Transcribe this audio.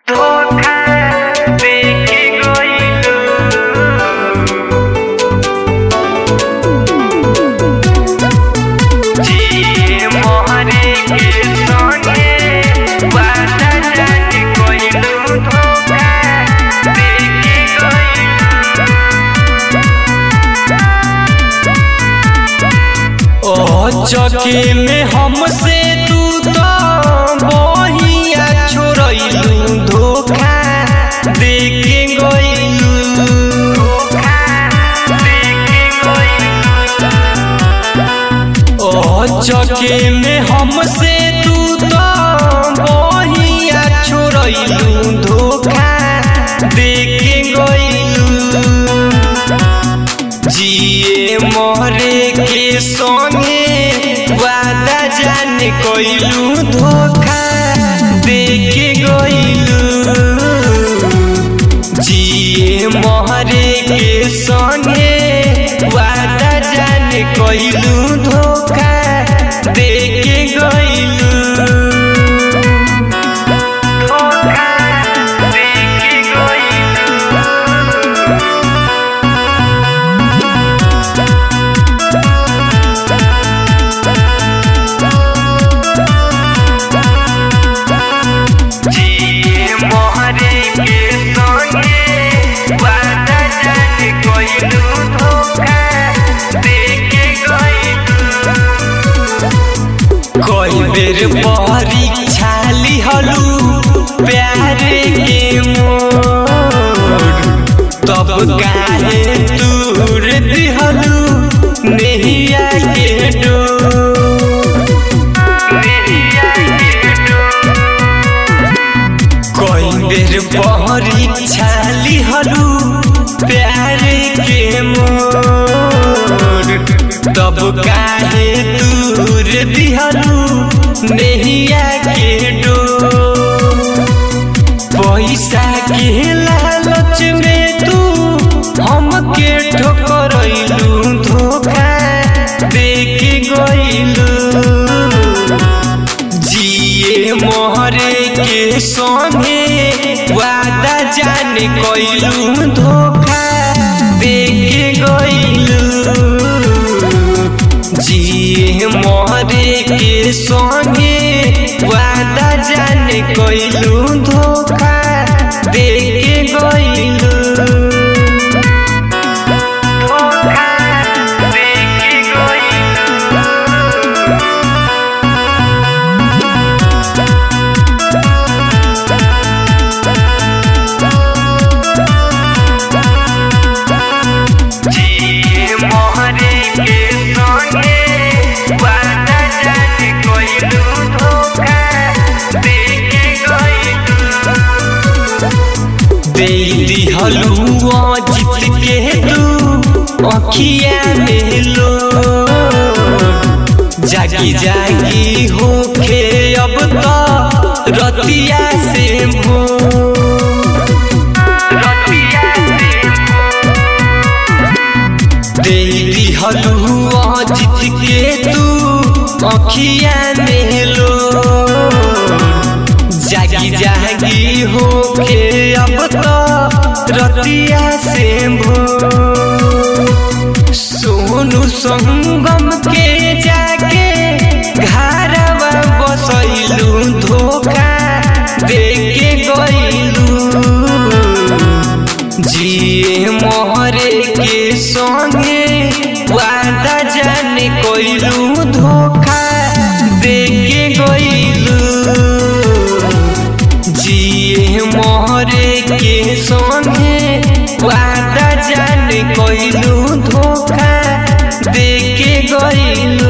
धोखा देके गइलू जी मोहरे के संगे वादा जाने कइलू धोखा देके ओ चके में हमसे तू तो बहिया छोड़लू धोखा देके गइलू धोखा देके गइलू ओ चके में हमसे तू तो बहिया छोड़लू धोखा देके गइलू जिए मोहरे के संगे वादा जाने कइलू धोखा देके गइलू जिए मोहरे के संगे वादा जाने कइलू धोखा देके गइलू धोखा देके गइलू जी मोहरे के संगे वादा जाने कइलू धोखा देके गइलू कई बेर परीक्षा लिहलू प्यार के मोर तब काहे दूर दिहलू नहिया के डोर मेरिया के कई बेर परीक्षा लिहलू प्यार के मोर तब काहे दूर दिहलू नहिया के डोर पैसा के लालच में तू हमके ठोकरैलू धोखा देके गइलू जिए मोहरे के संगे वादा जाने कइलू धोखा देके गइलू जिए मोहरे के संगे वादा जाने कइलू धोखा देके गइलू धोखा देके गइलू जी मोहरे के संगे वादा जाने कइलू धोखा देके गइलू दे दिहलू अजित के तू अखिया में लो जागी जागी होखे अब तो रतिया से भो रतिया से दे दिहलू अजित के तू अखिया में लो जागी जागी होके अब तो रतिया से भो सोनू संगम के जाके घरवा बसैलू धोखा देके गइलू जिए मोहरे के संगे वादा जाने कइलू धोखा देके गइलू जिए मोहरे के संगे वादा जाने कइलू धोखा देके गइलू